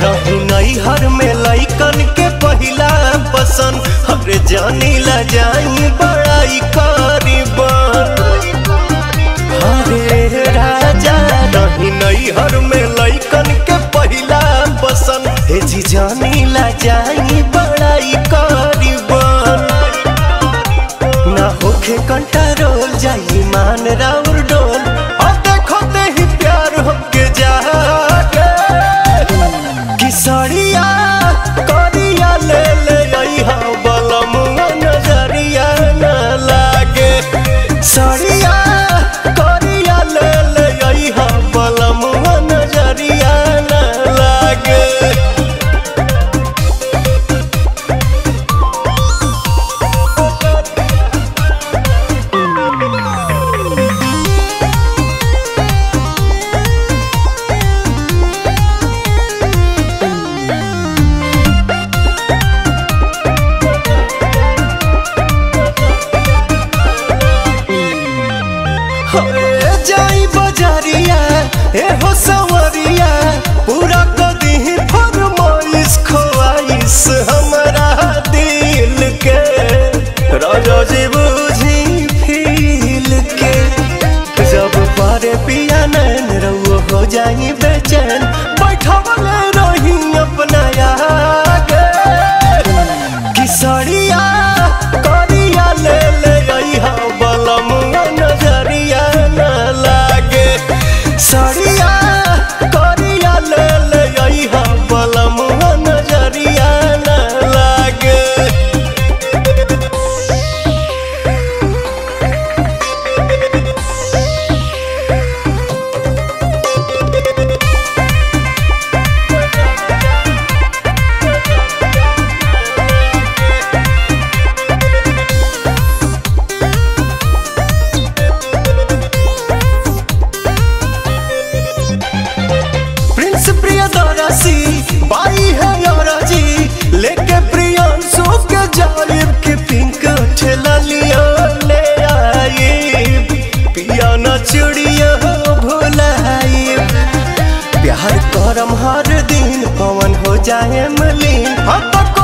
रही नैहर में लैकन के पहिला पसंद हरे जानी ला जाई बड़ाई करीबन हरे राजा रही नैहर में लैकन के पहिला पसंद हे जी जानी ला जाई बड़ाई करीबन ना होखे कंट्रोल जाई मान राउर डोल और देखो ते ही प्यार हमके जागे किसरिया करिया ले ले आई हा बलमुआ नजरिया न लागे सरिया करिया ले ले आई हा बलमुआ नजरिया न लागे ए जाई बजारिया ए हो सवरिया पूरा कदी फरमाइश खोआइश हमरा दिल के राजा जी बुझी फील के जब पारे पिया नैन रउआ हो जाई बेचैन बैठवले रही अपना आगे किसरिया करिया ले ले आई हा बलमुआ नजरिया न लागे सरिया करिया ले ले आई हा बलमुआ नजरिया न लागे प्रिंस प्रियदर्शी बाई है योराजी लेके प्रियांशु के जालिब के पिंक ठेला लिया ले आई पिया न चिड़िया भुलाई प्यार करम हर दिन पवन हो जाए मलिन हाँ तो